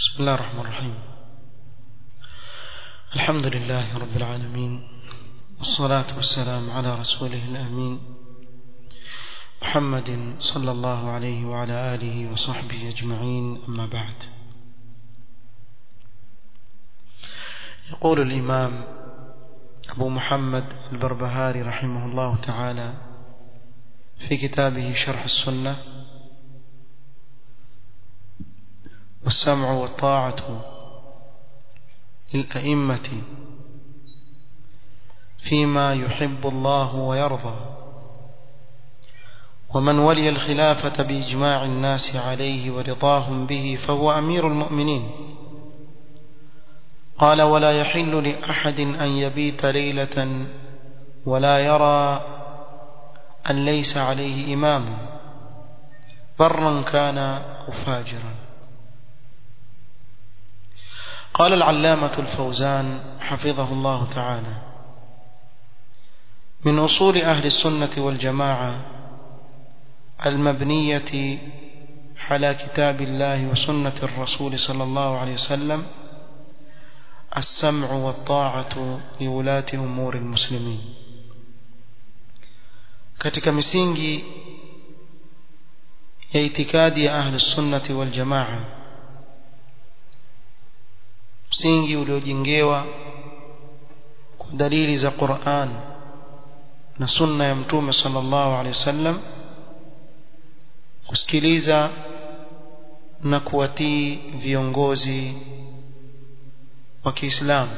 بسم الله الرحمن الرحيم الحمد لله رب العالمين والصلاة والسلام على رسوله الأمين محمد صلى الله عليه وعلى آله وصحبه أجمعين أما بعد يقول الإمام أبو محمد البربهاري رحمه الله تعالى في كتابه شرح السنة والسمع والطاعة للأئمة فيما يحب الله ويرضى ومن ولي الخلافة بإجماع الناس عليه ورضاهم به فهو أمير المؤمنين قال ولا يحل لأحد أن يبيت ليلة ولا يرى أن ليس عليه إمام برا كان أو فاجرا قال العلامة الفوزان حفظه الله تعالى من أصول أهل السنة والجماعة المبنية على كتاب الله وسنة الرسول صلى الله عليه وسلم السمع والطاعة لولاة أمور المسلمين katika misingi ya itikadi ya ahli sunnati wal jamaa msingi uliojengewa kwa dalili za Qur'an na sunna ya mtume sallallahu alaihi wasallam kusikiliza na kuwatii viongozi wa Kiislamu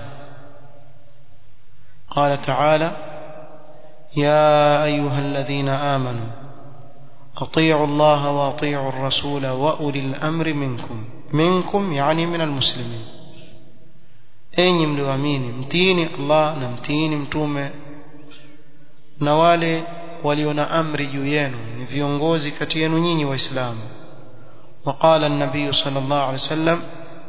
قال تعالى يا أيها الذين آمنوا أطيعوا الله وأطيعوا الرسول وأولي الأمر منكم منكم يعني من المسلمين enyi mlioamini mtiini Allah na mtiini mtume na wale walio na amri juu yenu ni viongozi kati yenu nyinyi waislamu وقال النبي صلى الله عليه وسلم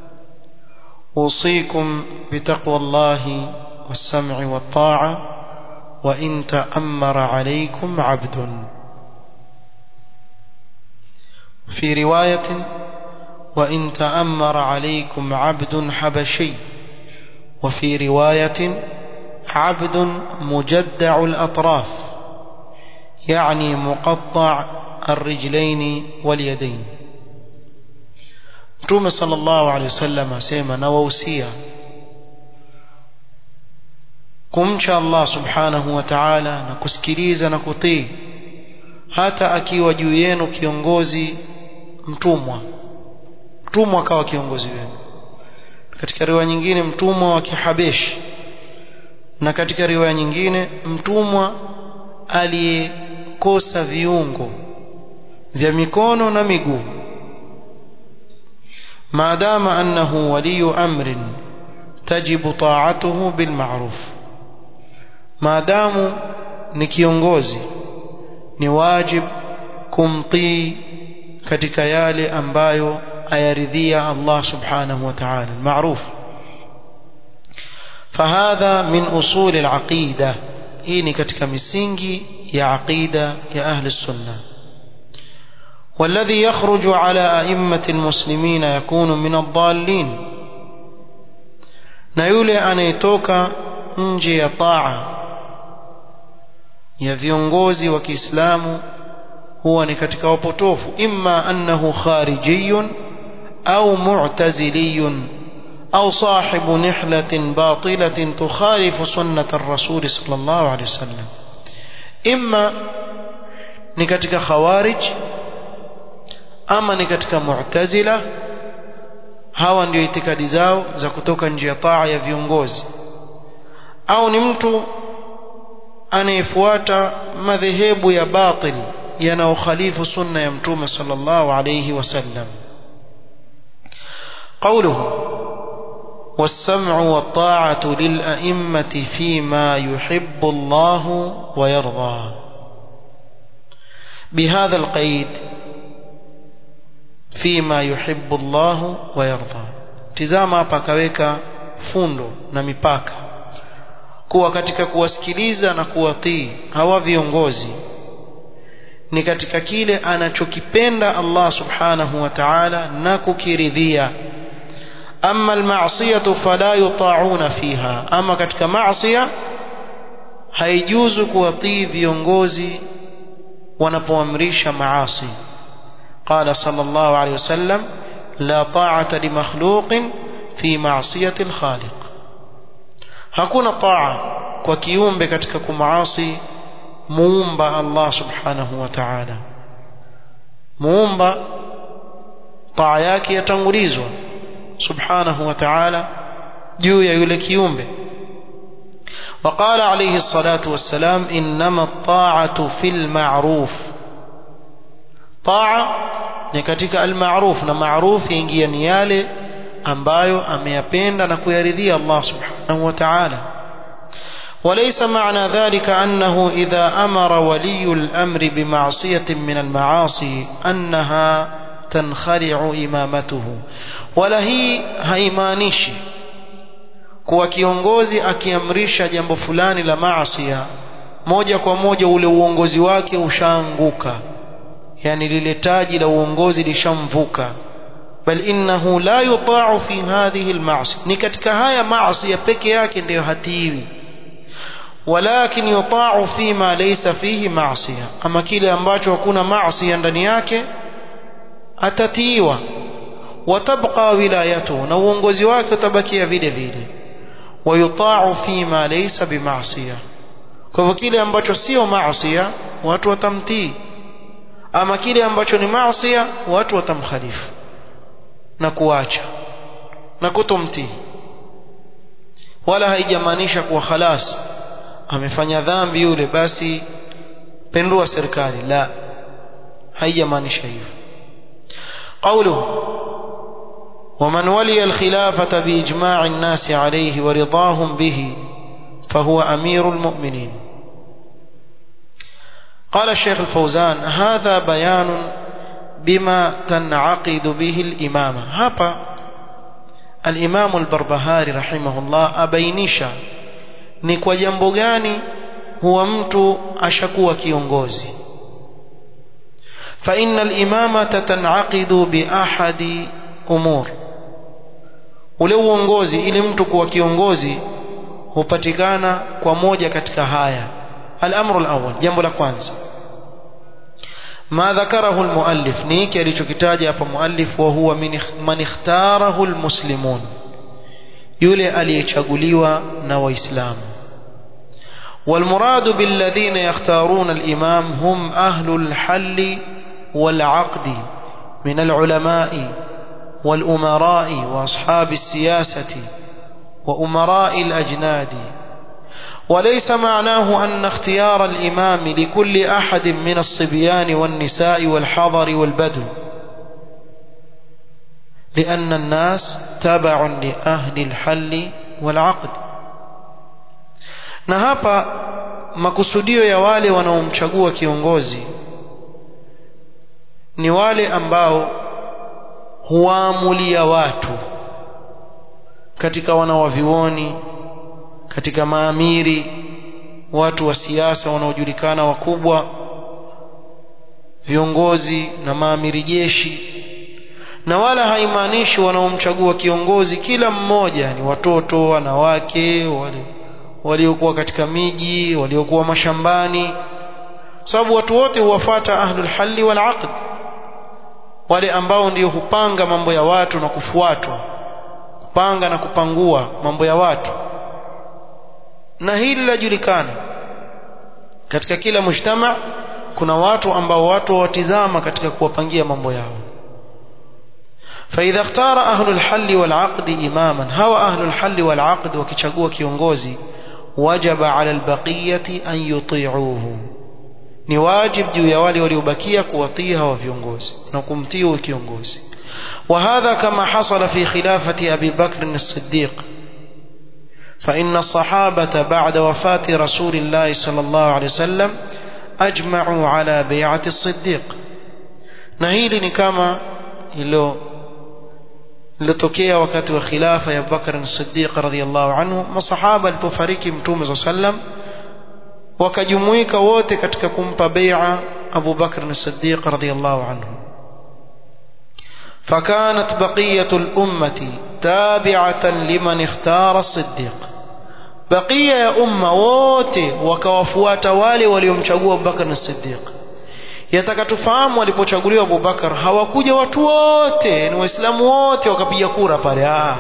أوصيكم بتقوى الله والسمع والطاعة وإن تأمر عليكم عبد في رواية وإن تأمر عليكم عبد حبشي وفي رواية عبد مجدع الأطراف يعني مقطع الرجلين واليدين Mtume sallallahu alaihi wasallam asema na wahusia kumcha Allah subhanahu wa ta'ala na kusikiliza na kutii hata akiwa juu yenu kiongozi mtumwa mtumwa akawa kiongozi wenu katika riwaya nyingine mtumwa wa kihabeshi na katika riwaya nyingine mtumwa aliyekosa viungo vya mikono na miguu maadama annahu waliyu amrin tajibu ta'atuhu bil ma'ruf maadamu ni kiongozi ni wajib kumtii katika yale ambayo ayaridhia Allah subhanahu wa ta'ala المعروف فهذا من أصول العقيدة hii ni katika misingi ya aqida ya ahli sunna والذي يخرج على أئمة المسلمين يكون من الضالين na yule anayetoka nje ya taa ya viongozi wa Kiislamu huwa ni katika wapotofu imma annahu kharijiyun au mu'taziliyun au sahibu nihlatin batilatin tukhalifu sunnata ar-rasul sallallahu alayhi wasallam imma ni katika khawarij ama ni katika mu'tazila hawa ndio itikadi zao za kutoka nje ya taa ya viongozi au ni mtu anayefuata madhehebu ya batil yanayokhalifu sunna ya mtume sallallahu alayhi wasallam قوله والسمع والطاعة للأئمة فيما يحب الله ويرضى بهذا القيد فيما يحب الله ويرضى tizama hapa akaweka fundo na mipaka kuwa katika kuwasikiliza na kuwatii hawa viongozi ni katika kile anachokipenda Allah subhanahu wa ta'ala na kukiridhia أما المعصية فلا يطاعون فيها أما كتك معصية haijuzu kuwatii viongozi wanapoamrisha maasi qala sallallahu alayhi wasallam la ta'ata li makhluqin fi ma'siyati al-khaliq hakuna taa kwa kiumbe katika kumaasi muumba Allah subhanahu wa ta'ala muumba taa yake yatangulizwa subhanahu wa ta'ala juu ya yule kiumbe وقال عليه الصلاة والسلام إنما الطاعة في المعروف طاعة نكتك المعروف نمعروف ينجي نيالي ambayo ameyapenda na kuyaridhia Allah subhanahu wa ta'ala وليس معنى ذلك أنه إذا أمر ولي الأمر بمعصية من المعاصي أنها تنخرع إمامته ولا هي هيمانيشي kuwa kiongozi akiamrisha jambo fulani la maasia moja kwa moja ule uongozi wake ushaanguka yani lile taji la uongozi lishamvuka bal innahu la yuta'u fi hadhihi alma'asi ni katika haya maasi peke yake ndiyo hatiwi walakin yuta'u fi ma laysa fihi ma'siya ama kile ambacho hakuna maasi ndani yake atatiiwa watabqa wilayatuhu na uongozi wake utabakia vile vile wayuta'u fi ma laysa bima'siya kwa hivyo kile ambacho sio maasiya watu watamtii ama kile ambacho ni maasiya watu watamkhalifu na kuacha na kutomtii wala haijamaanisha kuwa khalas amefanya dhambi yule basi pendua serikali la haijamaanisha hivyo قوله ومن ولي الخلافة بإجماع الناس عليه ورضاهم به فهو أمير المؤمنين قال الشيخ الفوزان هذا بيان بما تنعقد به الإمامة هابا الإمام البربهاري رحمه الله أبينيشا ni kwa jambo gani huwa mtu ashakuwa kiongozi فإن الإمامة تنعقد بأحد أمور ule uongozi ili mtu kuwa kiongozi hupatikana kwa moja katika haya al-amru al-awwal jambo la kwanza ما ذكره المؤلف نيكي alichokitaja hapa muallif wa huwa man ikhtarahu almuslimun yule aliyechaguliwa na waislamu والمراد بالذين يختارون الإمام هم أهل الحل والعقد من العلماء والأمراء وأصحاب السياسة وأمراء الأجناد وليس معناه أن اختيار الإمام لكل أحد من الصبيان والنساء والحضر والبدو لأن الناس تبع لأهل الحل والعقد na hapa makusudio ya wale wanaomchagua kiongozi ni wale ambao huamulia watu katika wanawavioni katika maamiri watu wa siasa wanaojulikana wakubwa viongozi na maamiri jeshi na wala haimaanishi wanaomchagua kiongozi kila mmoja ni watoto wanawake wale waliokuwa katika miji waliokuwa mashambani sababu watu wote huwafata ahlul halli wal aqd wale ambao ndio hupanga mambo ya watu na kufuatwa kupanga na kupangua mambo ya watu na hili lajulikana katika kila mujtama kuna watu ambao watu watizama katika kuwapangia mambo yao فإذا اختار أهل الحل والعقد إماما هو أهل الحل والعقد وكيشagua kiongozi وجب على البقية أن يطيعوه ni wajib juu ya wale waliobakia kuwatii hawa viongozi na kumtii kiongozi وهذا كما حصل في خلافة أبي بكر الصديق فإن الصحابة بعد وفاة رسول الله صلى الله عليه وسلم أجمعوا على بيعة الصديق نهيل كما ilo lilotokea wakati wa khilafa ya Abubakar as-Siddiq radhiyallahu anhu masahaba alipofariki mtume صلى الله عليه wakajumuika wote katika kumpa bai'a Abu Bakr as-Siddiq radhiyallahu anhu فكانت بقية الأمة تابعة لمن اختار الصديق بقية يا أمة wote wakawafuata wale waliomchagua Abubakar na Siddiq yataka tufahamu walipochaguliwa Abubakar hawakuja watu wote ni waislamu wote wakapiga kura pale ah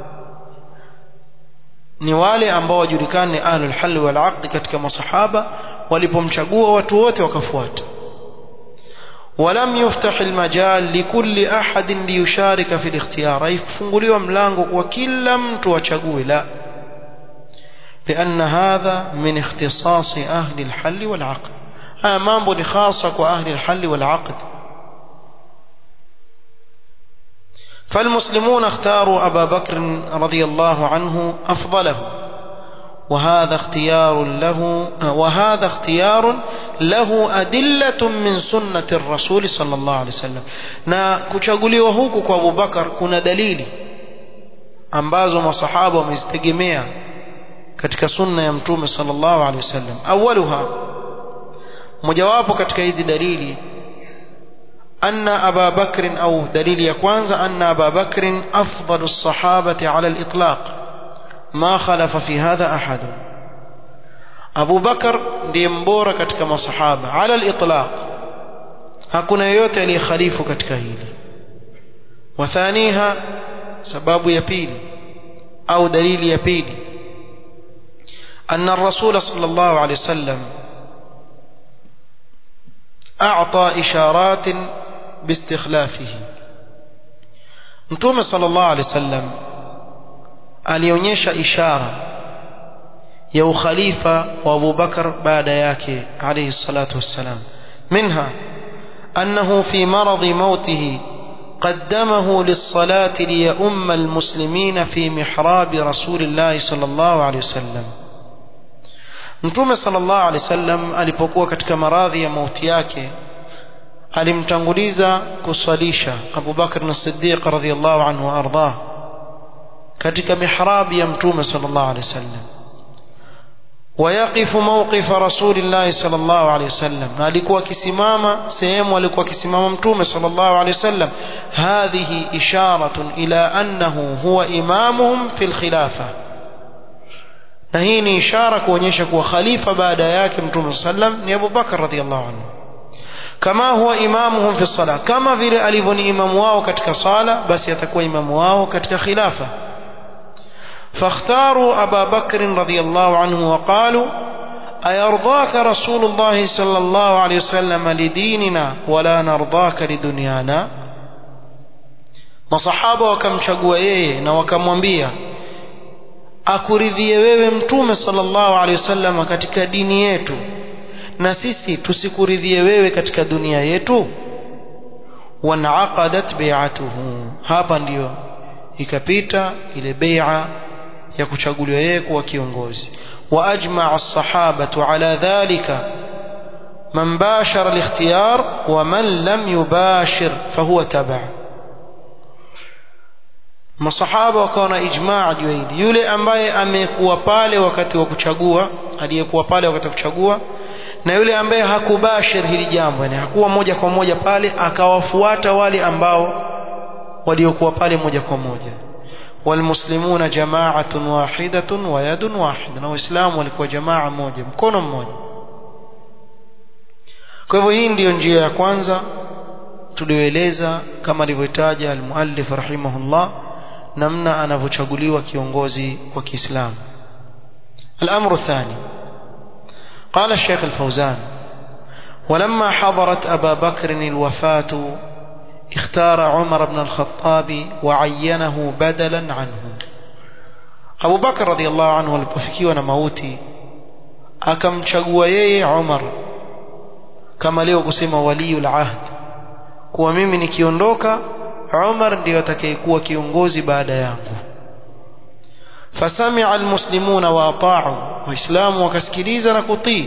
ni wale ambao wajulikane ahlul hal wal aqd katika masahaba walipomchagua watu wote wakafuata ولم يفتح المجال لكل أحد ليشارك في الاختيار أي فنقلوا ملانغو وكل mtu achague لا لأن هذا من اختصاص أهل الحل والعقد هذا mambo ni khasa kwa ahli الحل والعقد فالمسلمون اختاروا أبا بكر رضي الله عنه أفضله وهذا اختيار له وهذا اختيار له أدلة من سنة الرسول صلى الله عليه وسلم na kuchaguliwa huku kwa Abu Bakar kuna dalili ambazo masahaba wamezitegemea katika sunna ya mtume sallallahu alaihi wasallam awaluha mojawapo katika hizi dalili أن أبا بكر أو دليل يكوانزا أن أبا بكر أفضل الصحابة على الإطلاق ما خلف في هذا أحد أبو بكر ليمبورة كتك صحابة على الإطلاق hakuna yoyote aliyekhalifu katika hili wathaniha sababu ya pili au dalili ya pili أن الرسول صلى الله عليه وسلم أعطى إشارات باستخلافه متوم صلى الله عليه وسلم alionyesha ishara ya ukhalifa wa Abu Bakar baada yake alayhi salatu wassalam minha annahu fi maradhi mautihi قدمه للصلاة ليؤم المسلمين في محراب رسول الله صلى الله عليه وسلم Mtume sallallahu alaihi wasallam alipokuwa katika maradhi ya mauti yake alimtanguliza kuswalisha Abu Bakr as-Siddiq radhiyallahu anhu ardah katika mihrabi ya Mtume sallallahu alaihi wasallam ويقف موقف رسول الله صلى الله عليه وسلم alikuwa akisimama sehemu alikuwa akisimama mtume صلى الله عليه وسلم هذه إشارة إلى أنه هو إمامهم في الخلافة na hii ni ishara kuonyesha kuwa khalifa baada yake mtume sallam ni Abu Bakar radhiallahu anhu kama huwa imamuhum fi sala kama vile alivyo ni imamu wao katika sala basi atakuwa imamu wao katika khilafa فاختاروا أبا بكر رضي الله عنه وقالوا أيرضاك رسول الله صلى الله عليه وسلم لديننا ولا نرضاك لدنيانا masahaba wakamchagua yeye na wakamwambia akuridhie wewe mtume sallallahu alaihi wasallam katika dini yetu na sisi tusikuridhie wewe katika dunia yetu wanaqadat bai'atuhu hapa ndiyo ikapita ile bai'a ya kuchaguliwa yeye kuwa kiongozi wa ajma'a as-sahabatu ala dhalika man bashara al-ikhtiyar wa man lam yubashir fahuwa taba' masahaba wakawa na ijmaa juu hili yule ambaye amekuwa pale wakati wa kuchagua aliyekuwa pale wakati wa kuchagua na yule ambaye hakubashir hili jambo yani hakuwa moja kwa moja pale akawafuata wale ambao waliokuwa pale moja kwa moja walmuslimuna jama'atun wahidatun wa yadun wahida na waislamu walikuwa jamaa moja mkono mmoja kwa hivyo hii ndiyo njia ya kwanza tulioeleza kama alivyotaja almuallif rahimahullah namna anavyochaguliwa kiongozi wa Kiislamu الأمر الثاني قال الشيخ الفوزان ولما حضرت أبا بكر الوفاة اختار عمر بن الخطاب وعينه بدلا عنه أبو بكر رضي الله عنه alipofikiwa na mauti akamchagua yeye Umar kama leo kusema waliyul ahd kuwa mimi nikiondoka Umar ndiyo atakayekuwa kiongozi baada yangu فسمع المسلمون واطاعوا واسلام وكسكليزا نكطي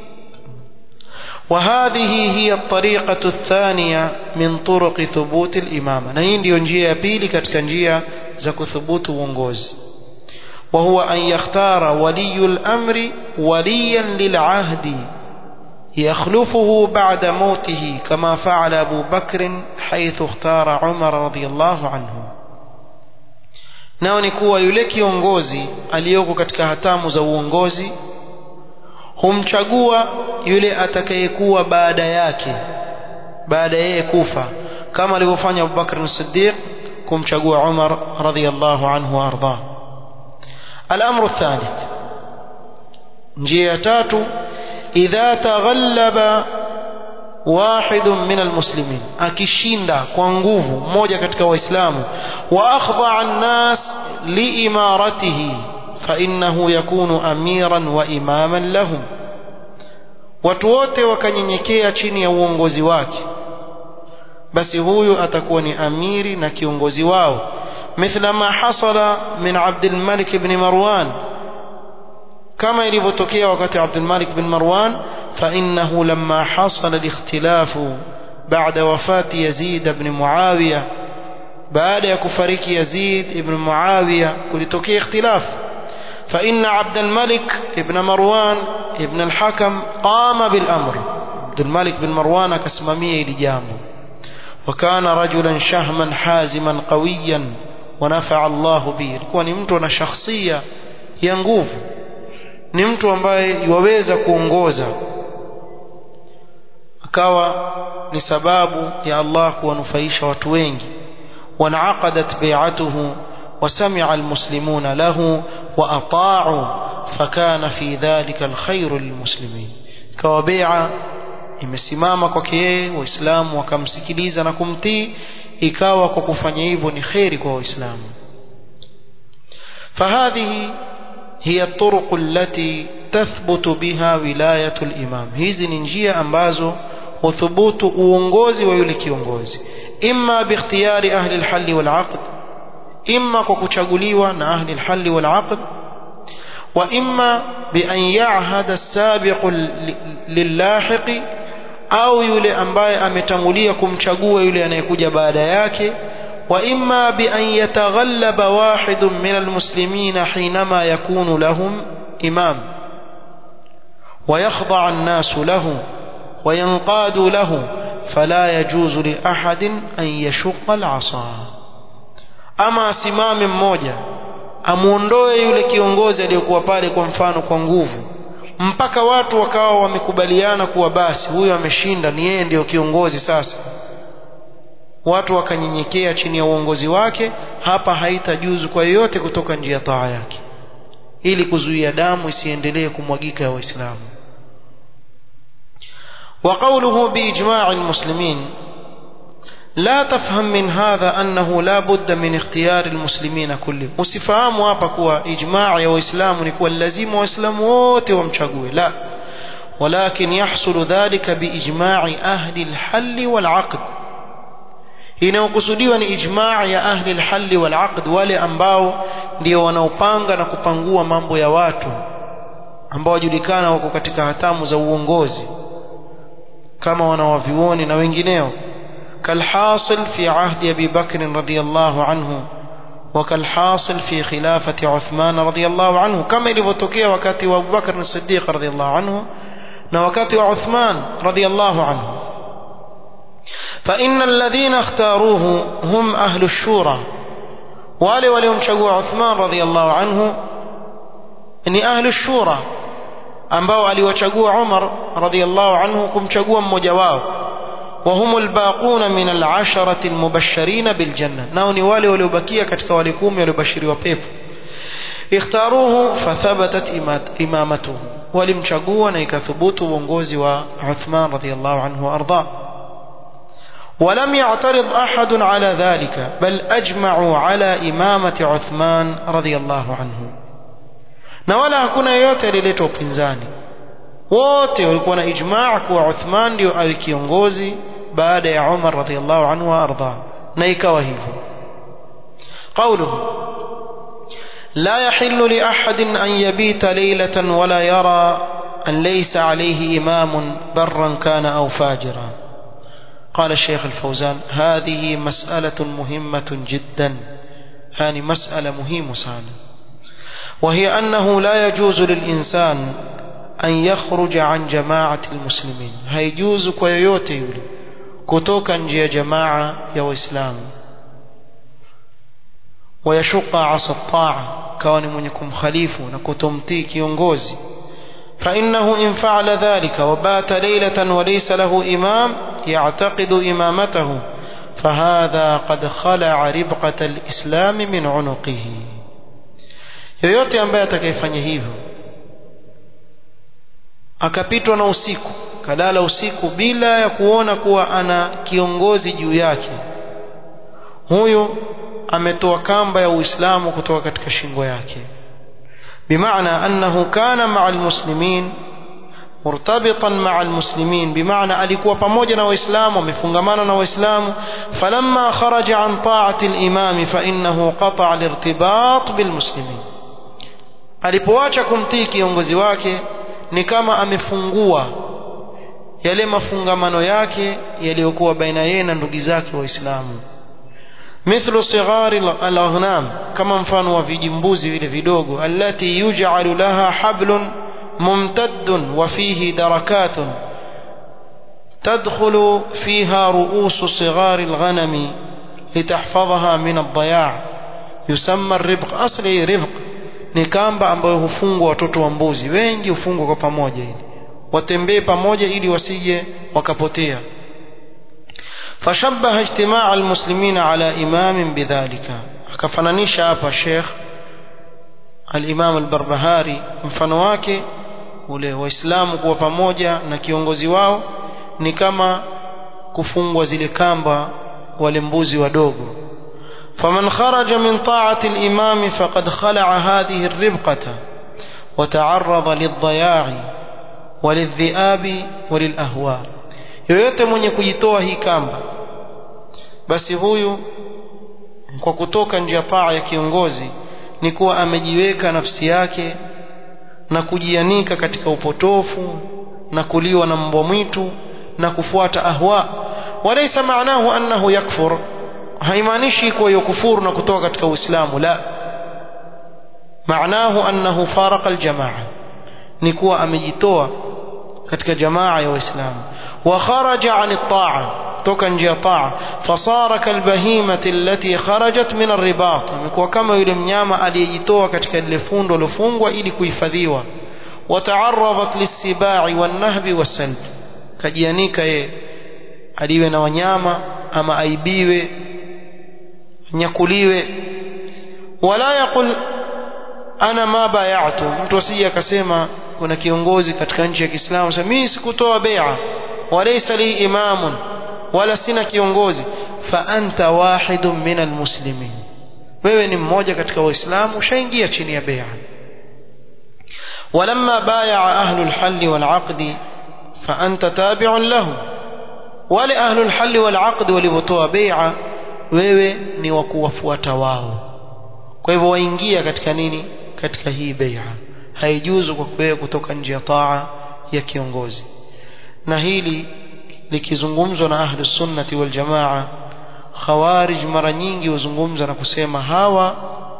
وهذه هي الطريقة الثانية من طرق ثبوت الإمامة نهي ndio njia ya pili katika njia za kuthubutu uongozi وهو أن يختار ولي الأمر وليا للعهد يخلفه بعد موته كما فعل أبو بكر حيث اختار عمر رضي الله عنه nao ni kuwa yule kiongozi aliyoko katika hatamu za uongozi humchagua yule atakayekuwa baada yake baada yeye kufa kama alivyofanya Abubakar as-Siddiq kumchagua Umar radhiyallahu anhu arda الأمر الثالث njia tatu idha taghallaba واحد من المسلمين akishinda kwa nguvu mmoja katika waislamu wa akhdha an-nas liimaratihi fa innahu yakunu amiran wa imaman lahum watu wote wakanyenyekea chini ya uongozi wake basi huyu atakuwa ni amiri na kiongozi wao مثل ما حصل من عبد الملك بن مروان كما يلivotokea wakati عبد الملك بن مروان فإنه لما حصل الاختلاف بعد وفاة يزيد بن معاوية بعد يكفرك يزيد بن معاوية kulitokea اختلاف فإن عبد الملك بن مروان ابن الحكم قام بالأمر عبد الملك بن مروان كسممية لجامه وكان رجلا شهما حازما قويا ونفع الله به alikuwa ni mtu ana shakhsia ya nguvu ni mtu ambaye yuweza kuongoza akawa ni sababu ya Allah kuwanufaisha watu wengi wanaqadat bai'atuhu وسمع المسلمون له وأطاعوا فكان في ذلك الخير للمسلمين كوبيعة imesimama kwake yeye waislamu wakamsikiliza na kumtii ikawa kwa kufanya hivyo ni kheri kwa waislamu فهذه هي الطرق التي تثبت بها ولاية الإمام hizi ni njia ambazo huthubutu uongozi wa yule kiongozi imma bikhtiyari ahli alhal walaqd imma kwa kuchaguliwa na ahli alhal walaqd wa imma bi an ya'hada as-sabiq lillahiq au yule ambaye ametangulia kumchagua yule anayekuja baada yake wa imma bi an yataghallaba wahidun min almuslimina hinama yakunu lahum imam ويخضع الناس له وينقاد له فلا يجوز لأحد أن يشق العصا أما سمام mmoja amuondoe yule kiongozi aliyokuwa pale kwa mfano kwa nguvu mpaka watu wakawa wamekubaliana kuwa basi huyo ameshinda ni yeye ndiyo kiongozi sasa watu wakanyenyekea chini ya uongozi wake hapa haitajuzu kwa yoyote kutoka njia taa yake ili kuzuia damu isiendelee kumwagika ya waislamu وقوله بإجماع المسلمين لا تفهم من هذا أنه لا بد من اختيار المسلمين كلهم usifahamu hapa kuwa ijmaa ya waislamu ni kuwa lazima waislamu wote wamchague la ولكن يحصل ذلك بإجماع أهل الحل والعقد inayokusudiwa ni ijmaa ya ahli alhalli walaqd wale ambao ndio wanaopanga na kupangua mambo ya watu ambao wajulikana wako katika hatamu za uongozi kama wanawavioni na wengineo كالحاصل في عهد أبي بكر رضي الله عنه وكالحاصل في خلافة عثمان رضي الله عنه كما يلفتكي وكاتي أبو بكر الصديق رضي الله عنه وكاتي عثمان رضي الله عنه فإن الذين اختاروه هم أهل الشورى wale waliomchagua Uthman radhiallahu anhu ni ahlu shura ambao aliwachagua Umar radhiallahu anhu kumchagua mmoja wao وهم الباقون من العشرة المبشرين بالجنة ناوني wale waliobakia katika wale kumi waliobashiriwa pepo اختاروه فثبتت إمامته walimchagua na ikathubutu uongozi wa Uthman radhiallahu anhu وارضاه ولم يعترض أحد على ذلك بل أجمعوا على إمامة عثمان رضي الله عنه na wala hakuna yeyote alileta upinzani wote walikuwa na ijmaa kuwa Uthman ndio awe kiongozi baada ya Umar radhiallahu anhu wa arda na ikawa hivyo قوله لا يحل لأحد أن يبيت ليلة ولا يرى أن ليس عليه إمام برا كان أو فاجرا قال الشيخ الفوزان هذه مسألة مهمة جدا هذه مسألة مهمة سانا وهي أنه لا يجوز للإنسان أن يخرج عن جماعة المسلمين هيجوز كويوتي يولي كتوكا جي جماعة يا إسلام wayashuqa asa taa kawa ni mwenye kumkhalifu na kutomtii kiongozi فإنه إن فعل ذلك وبات ليلة وليس له إمام يعتقد إمامته فهذا قد خلع ربقة الإسلام من عنقه yoyote ambaye atakayefanya hivyo akapitwa na usiku kalala usiku bila ya kuona kuwa ana kiongozi juu yake huyu ametoa kamba ya uislamu kutoka katika shingo yake بمعنى أنه كان مع المسلمين مرتبطا مع المسلمين بمعنى alikuwa pamoja na waislamu amefungamana na waislamu فلما خرج عن طاعة الإمام فإنه قطع الارتباط بالمسلمين alipoacha kumtii kiongozi wake ni kama amefungua yale mafungamano yake yaliyokuwa baina yeye na ndugu zake waislamu مثل صغار الأغنام كما mfano wa vijimbuzi vile vidogo التي يجعل لها حبل ممتد وفيه دركات تدخل فيها رؤوس صغار الغنم لتحفظها من الضياع يسمى الربق أصلي ربق ni kamba ambayo hufungwa watoto wa mbuzi wengi hufungwa kwa pamoja ili watembee pamoja ili wasije wakapotea فشبه اجتماع المسلمين على إمام بذلك akafananisha hapa Sheikh al-Imam al-Barbahari mfano wake ule waislamu kuwa pamoja na kiongozi wao ni kama kufungwa zile kamba wale mbuzi wadogo فمن خرج من طاعة الإمام فقد خلع هذه الربقة وتعرض للضياع وللذئاب وللأهواء yoyote mwenye kujitoa hii kamba basi huyu kwa kutoka nje ya paa ya kiongozi ni kuwa amejiweka nafsi yake na kujianika katika upotofu na kuliwa na mbwa mwitu na kufuata ahwa walaysa maanahu annahu yakfur haimaanishi kuwa yokufuru na kutoka katika uislamu la maanahu annahu faraka aljamaa ni kuwa amejitoa katika jamaa ya waislamu وخرج عن الطاعة toka nje ya taa fasara kalbahimati allati kharajat min arribat amekuwa kama yule mnyama aliyejitoa katika lile fundo lilofungwa ili kuhifadhiwa wata'arradat lisibai wanahbi wasalb kajianika ye aliwe na wanyama ama aibiwe nyakuliwe wala yaqul ana ma bay'atu mtu asije akasema kuna kiongozi katika nchi ya Kiislamu sasa mimi sikutoa bai'a walaysa li imamun wala sina kiongozi fa anta wahidun min almuslimin wewe ni mmoja katika waislamu ushaingia chini ya bai'a ولما بايع أهل الحل والعقد فأنت تابع له wale أهل الحل والعقد walivyotoa bai'a wewe ni wa kuwafuata wao kwa hivyo waingia katika nini katika hii bai'a haijuzu kwa wewe kutoka nje ya taa ya kiongozi na hili likizungumzwa na ahlu sunnati wal jamaa khawarij mara nyingi huzungumza na kusema hawa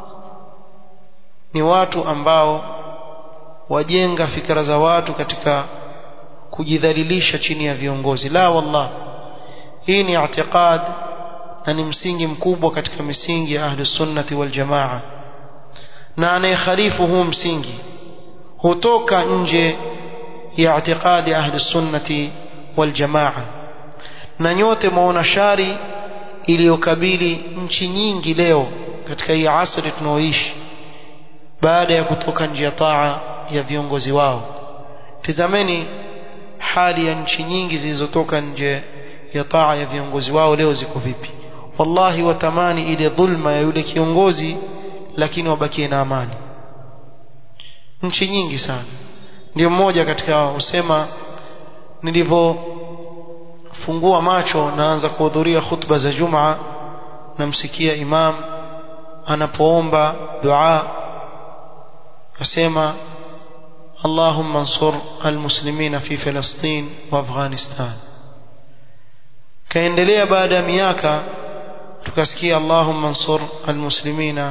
ni watu ambao wajenga fikra za watu katika kujidhalilisha chini ya viongozi la wallah hii ni i'tiqad na ni msingi mkubwa katika misingi ya ahlu sunnati wal jamaa na anayekhalifu huu msingi hutoka nje ya i'tiqadi ahli sunnati wal jamaa na nyote maona shari iliyokabili nchi nyingi leo katika hii asri tunaoishi baada ya kutoka nje ya taa ya viongozi wao tizameni hali ya nchi nyingi zilizotoka nje ya taa ya viongozi wao leo ziko vipi wallahi watamani ile dhulma ya yule kiongozi lakini wabakie na amani nchi nyingi sana ndio mmoja katika usema nilivyofungua macho naanza kuhudhuria khutba za Jumaa namsikia imam anapoomba dua asema اللهم انصر المسلمين في فلسطين وافغانستان kaendelea baada ya miaka tukasikia اللهم انصر المسلمين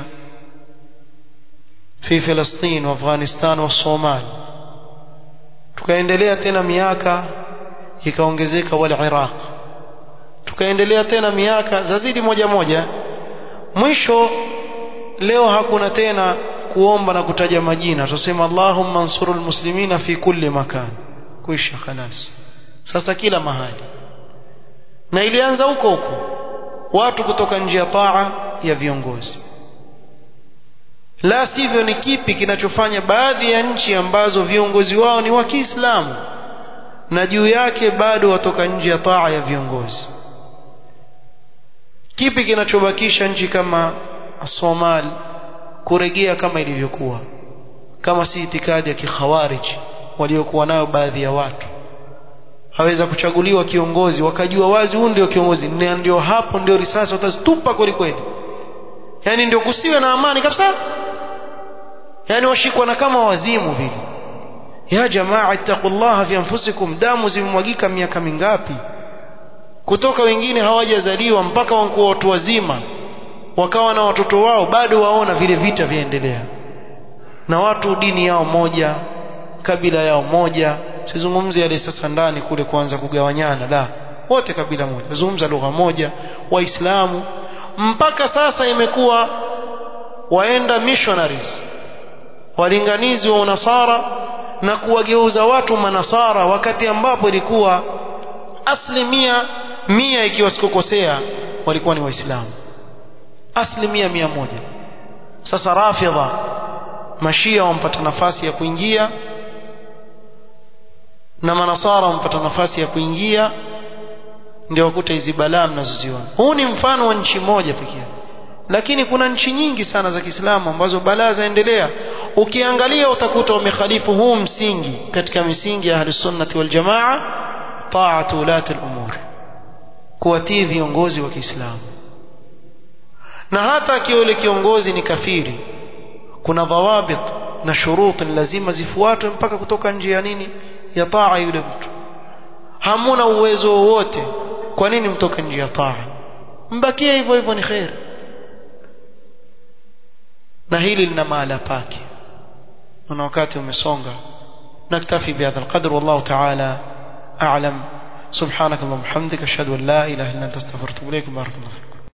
في فلسطين وافغانستان والصومال tukaendelea tena miaka ikaongezeka wal Iraq tukaendelea tena miaka zazidi moja moja mwisho leo hakuna tena kuomba na kutaja majina tusema Allahumma ansurul muslimina fi kulli makan kuisha khalas sasa kila mahali na ilianza huko huko watu kutoka nje ya taa ya viongozi la sivyo ni kipi kinachofanya baadhi ya nchi ambazo viongozi wao ni wa Kiislamu na juu yake bado watoka nje ya taa ya viongozi kipi kinachobakisha nchi kama Somali kuregea kama ilivyokuwa kama si itikadi ya kikhawarij waliokuwa nayo baadhi ya watu haweza kuchaguliwa kiongozi wakajua wazi huyu ndio kiongozi na ndio hapo ndio risasi watazitupa kweli kweli yani ndio kusiwe na amani kabisa yani washikwa na kama wazimu vile ya jamaa ittaqullaha fi anfusikum damu zimemwagika miaka mingapi kutoka wengine hawajazaliwa mpaka wanakuwa watu wazima wakawa na watoto wao bado waona vile vita vyaendelea na watu dini yao moja kabila yao moja sizungumzi yale sasa ndani kule kuanza kugawanyana la wote kabila moja zungumza lugha moja waislamu mpaka sasa imekuwa waenda missionaries walinganizi wa unasara na kuwageuza watu manasara wakati ambapo ilikuwa asilimia mia ikiwa sikukosea walikuwa ni waislamu asilimia mia moja sasa rafidha mashia wampata nafasi ya kuingia na manasara wampata nafasi ya kuingia ndio wakuta hizi balaa mnazoziona huu ni mfano wa nchi moja pekee lakini kuna nchi nyingi sana za Kiislamu ambazo balaa zaendelea ukiangalia utakuta wamekhalifu huu msingi katika misingi ya ahlus sunnati wal jamaa taatu ulati al-umur kuwatii viongozi wa Kiislamu na hata akiwa yule kiongozi ni kafiri kuna dhawabit na shuruti lazima zifuatwe mpaka kutoka nje ya nini ya taa yule mtu hamuna uwezo wowote kwa nini mtoke nje ya taa mbakie hivyo hivyo ni khair na hili lina mahala pake na wakati umesonga naktafi bihadha alqadr wallahu ta'ala a'lam سبحانك اللهم وبحمدك اشهد ان لا اله الا انت استغفرك واتوب اليك بارك الله فيك